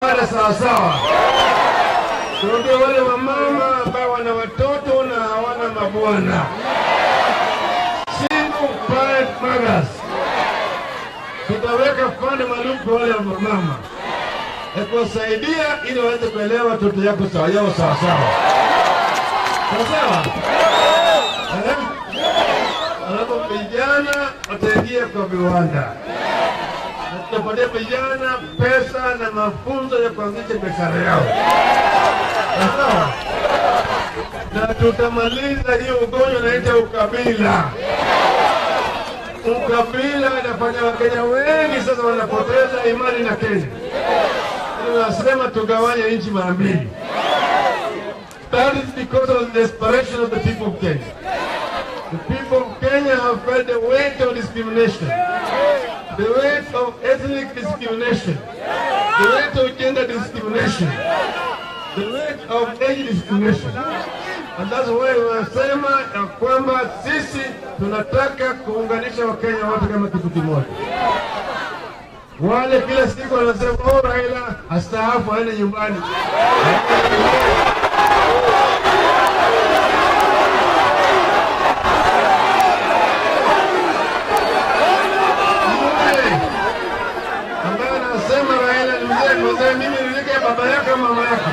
tuungane sawasawa, tuongee wale wamama ambao wana watoto na hawana mabwana, single parent mothers. Tutaweka fund maalum kwa wale wamama ya kuwasaidia ili waweze kuelewa watoto yako sawa yao sawasawa sawasawa. Eh? Alafu vijana wataingia kwa viwanda na tutapatia vijana pesa na mafunzo ya kuanzisha biashara yao, sawa? Na tutamaliza hiyo ugonjwa unaita ukabila. Ukabila inafanya Wakenya wengi sasa wanapoteza imani na Kenya. Tunasema tugawanye nchi mara mbili. That is because of the desperation of the people of Kenya. The people of Kenya have felt the weight of discrimination, the weight of ethnic discrimination, the weight of gender discrimination, the weight of age discrimination. And that's why wanasema ya kwamba sisi tunataka kuunganisha Wakenya wote kama kitu kimoja. Wale kila siku wanasema oh, Raila astaafu aende nyumbani. ambaye anasema Raila ni mzee mzee, mimi nilike baba yake au mama yake.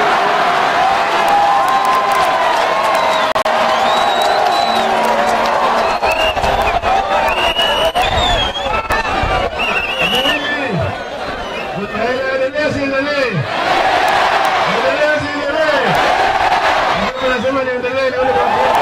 Mimi, Raila endelee siendelee? Endelee siendelee? Mimi nasema niendelee nione kwa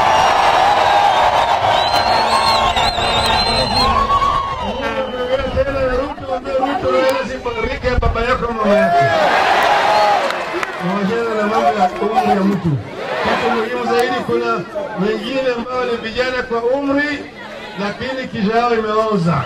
tena Ruto, ambie Ruto Raila sibarike baba yako mama yake. Wachana na mambo ya umri ya mtu. Kitu muhimu zaidi, kuna wengine ambao ni vijana kwa umri, lakini kisha yao imeoza.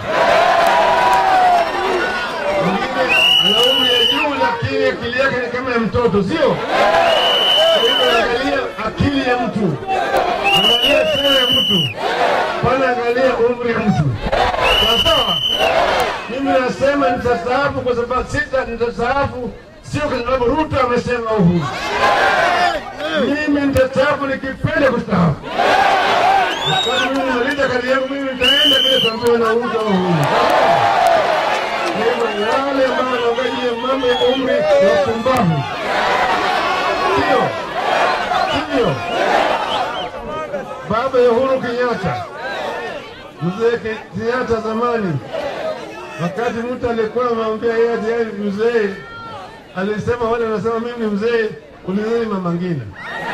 Mwingine ana umri ya juu, lakini akili yake ni kama ya mtoto, sio? Kwa hivyo Angalia akili ya mtu, angalia sera ya mtu, pana angalia umri ya mtu. Sawa sawa? Mimi nasema nitastaafu kwa sababu sita, nitastaafu sio kwa sababu Ruto amesema uhuru. Mimi nitastaafu nikipenda kustaafu. Kwa mimi nimaliza kazi yangu, mimi nitaenda bila kuambiwa na Ruto au uhuru. Kwa hivyo wale ambao wanaangalia mambo ya umri ni wapumbavu, sio sio. Baba ya Uhuru Kenyatta, mzee Kenyatta zamani wakati mtu alikuwa amemwambia yeye ati yeye ni mzee, alisema wale wanasema mimi ni mzee, ulizeni mama Ngina.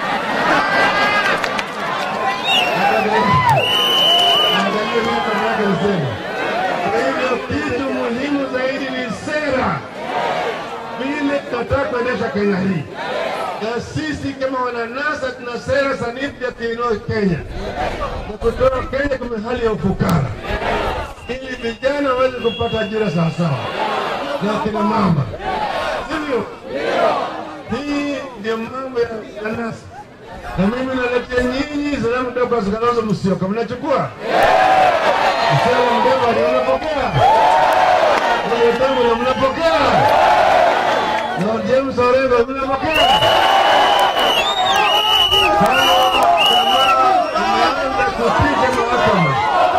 Angalia nini mama yake alisema. Kwa hivyo kitu muhimu zaidi ni sera, vile tunataka kuendesha Kenya hii, na sisi kama wananasa tuna sera sanifu ya kuinua Kenya na kutoa Kenya kwenye hali ya ufukara ili vijana waweze kupata ajira sawasawa na kina mama, sivyo? Hii ndio mambo ya kanasa, na mimi naletea nyinyi salamu kutoka kwa Kalonzo Musyoka. Mnachukua Msela Mudavadi, mnapokea Wetangula, mnapokea na James Orengo, mnapokea Hawa jamaa wameanza kupiga mahakama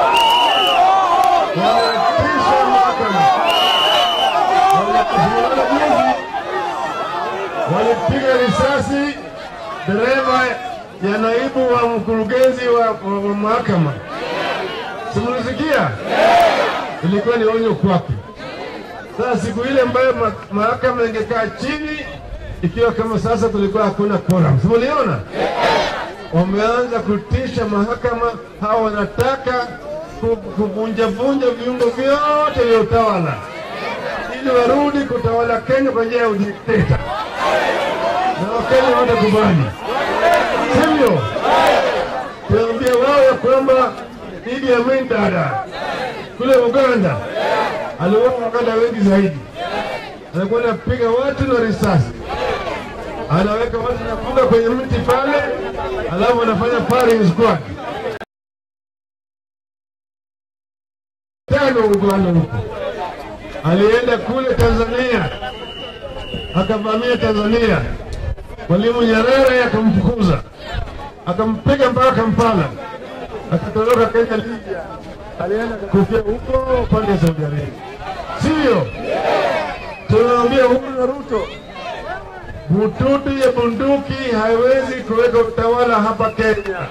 wanatisha mahakama. Waliposimama juzi, walipiga risasi dereva ya naibu wa mkurugenzi wa, wa, wa mahakama. Simulisikia? Ilikuwa ni onyo kwake. Sasa siku ile ambayo ma- mahakama ingekaa chini, ikiwa kama sasa kulikuwa hakuna quorum, simuliona? wameanza kutisha mahakama. Hawa wanataka ku- kuvunjavunja viungo vyote vya utawala ili warudi kutawala Kenya kwa njia ya udikteta, na Wakenya watakubali, sivyo? Tuambia wao ya kwamba Idi Amin Dada kule Uganda aliua Waganda wengi zaidi, alikuwa anapiga watu na risasi anaweka watu nafunga kwenye mti pale, alafu anafanya firing squad tano Uganda huko. Alienda kule Tanzania akavamia Tanzania. Mwalimu Nyerere akamfukuza, akampiga mpaka Kampala, akatoroka Kenya, Libya, alienda kufia huko upande wa Saudi Arabia. Sio tunaambia Uhuru na Ruto, bututu ya bunduki haiwezi kuweka utawala hapa Kenya.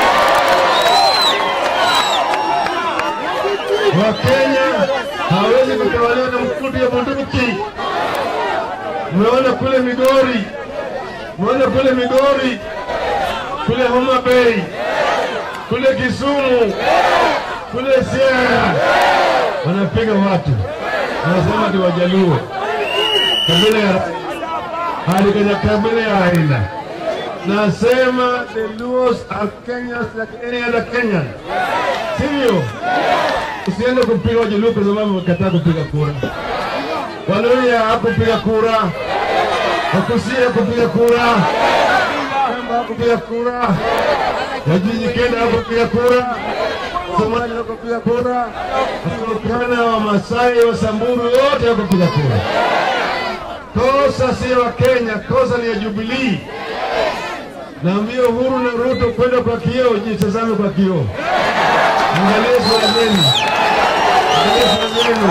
Wakenya hawezi kutawaliwa na mkutu ya bunduki. Mmeona kule Migori, mmeona kule Migori, kule Homa Bay, kule Kisumu, kule Siaya, wanapiga watu, wanasema ni Wajaluo, kabila ya hadi kwenye kabila ya Raila. Nasema the Luos are Kenyans like any other Kenyan, sivyo? Usiende kupiga Wajaluo kwa sababu wamekataa kupiga kura. Waluya hakupiga kura, Wakusia hakupiga kura, Kamba hakupiga kura, Wajiji Kenda hakupiga kura, Somali hakupiga kura, Waturkana, Wamasai, Wasamburu wote hakupiga kura. Kosa sio wa Kenya, kosa ni ya Jubilii. Naambia Uhuru na Ruto kwenda kwa kioo, jitazame kwa kioo, angalie sura zenu, angalie sura zenu.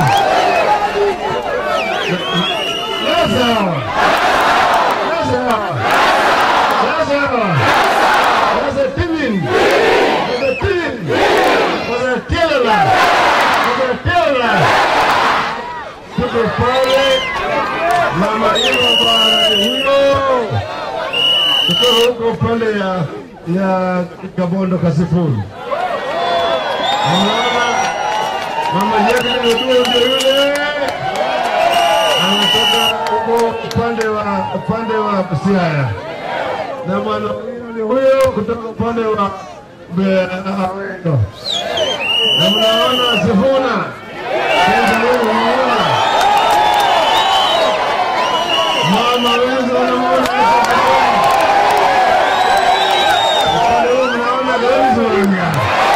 Lazaro, Lazaro, Lazaro, Lazaro Timin, Lazaro Timin, Lazaro Tiela, Lazaro Tiela. Tuko pale mama hiyo bwana huyo kutoka huko upande ya ya Kabondo Kasifuni. Mama mama yake ndio ndio yule anatoka huko upande wa upande wa Siaya, na bwana huyo huyo kutoka upande wa Be- Awendo, na mnaona Sifuna Sasa huyu mnaona mama wengi wanamuona upande huu mnaona Gauzi Wanga,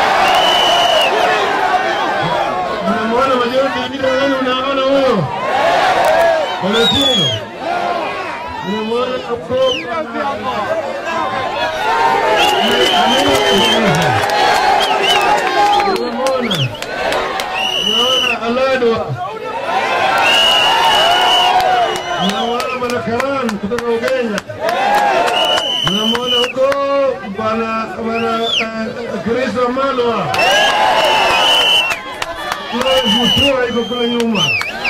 mnamuona majority wengine wenu, mnaona huyo Valentino, mnamuona Kopa mnamuona mnaona Aladwa mnamuona Bwana Karan kutoka Ugenya mnamwona huko bwana bwana eh, Kristo Malwa kule Mutua iko kule nyuma,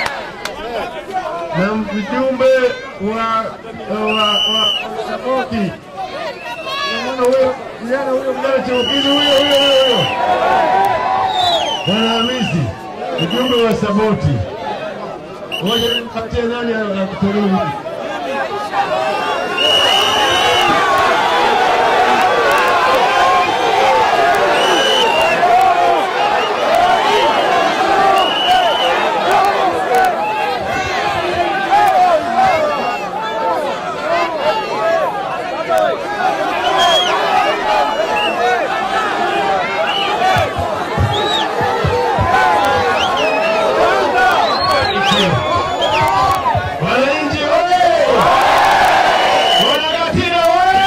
na mjumbe wa wa wa Saboti mnamwona huyo kijana huyo kijana Cheukili huyo huyo huyo huyo bwana Hamisi mjumbe wa Saboti. Ngoja nimpatie nani akutoruni Wananchi oye! Wanagatina oye!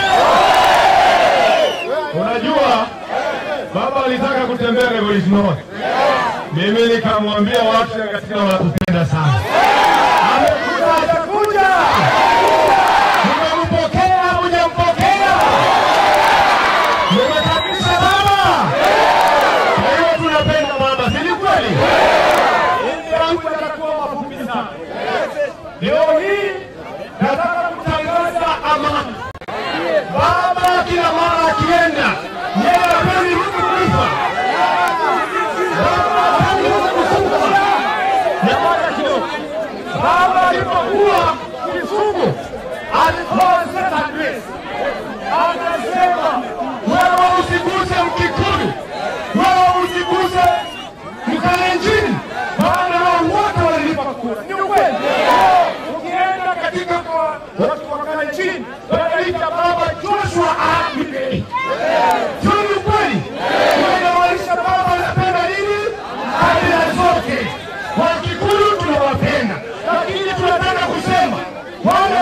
Unajua baba alitaka kutembea Revolution Road. Mimi nikamwambia watu ya Gatina wanatupenda sana. Amekuja atakuja. Mmempokea hujampokea? Mmekaribisha baba. Kwa hiyo tunapenda baba, si ni kweli? Hivi yangu yatakuwa mafupi sana. Leo hii nataka kutangaza amani. Baba kila mara akienda, yeye hapendi mtu kufa. Baba hapendi mtu kufa. Nyamaza kidogo. Baba alipokuwa Kisumu alitoa set address, akasema wewe usiguse Mkikuyu, wewe usiguse Mkalenjin, maana hao wote walilipa kura. Ni ukweli. Ukienda katika kwa watu wa Kalenjin wanaita baba Joshua Abibe. Sio ni ukweli? Inamaanisha baba anapenda nini? Kabila zote. Wakikuyu tunawapenda, lakini tunataka kusema wale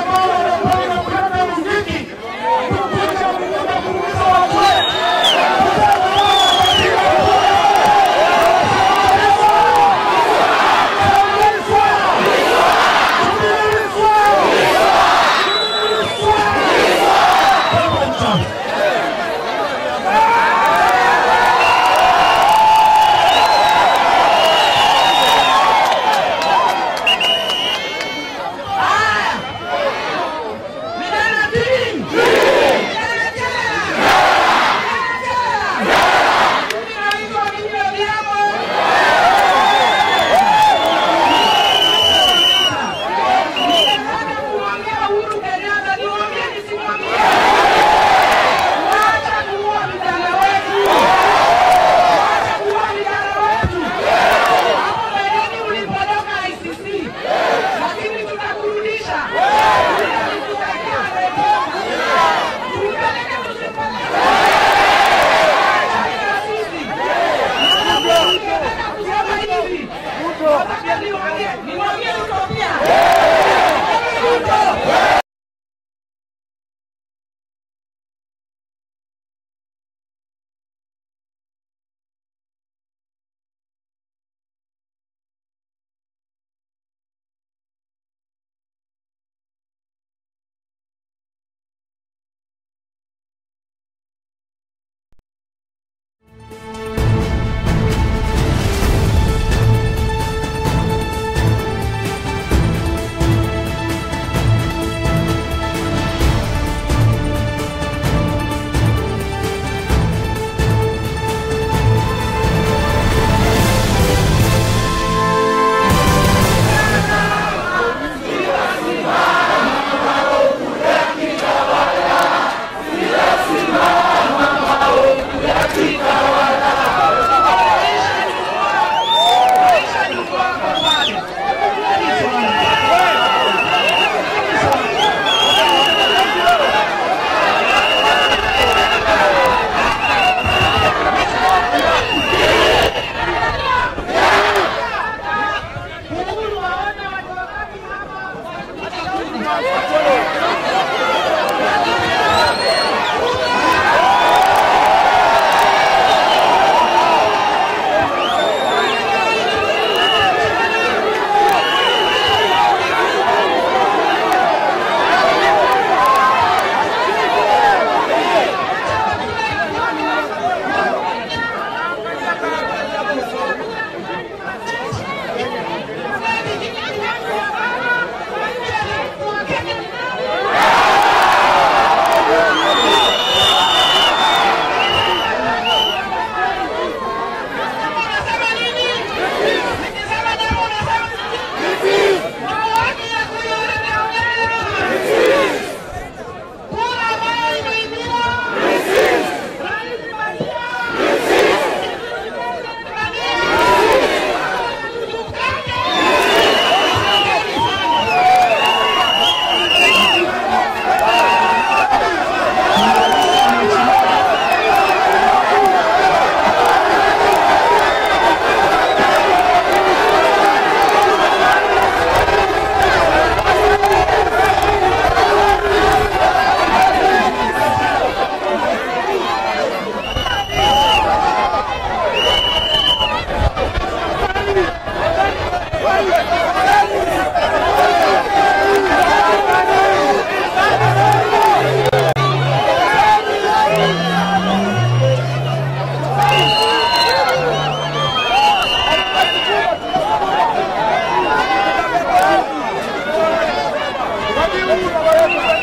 Wadi huu na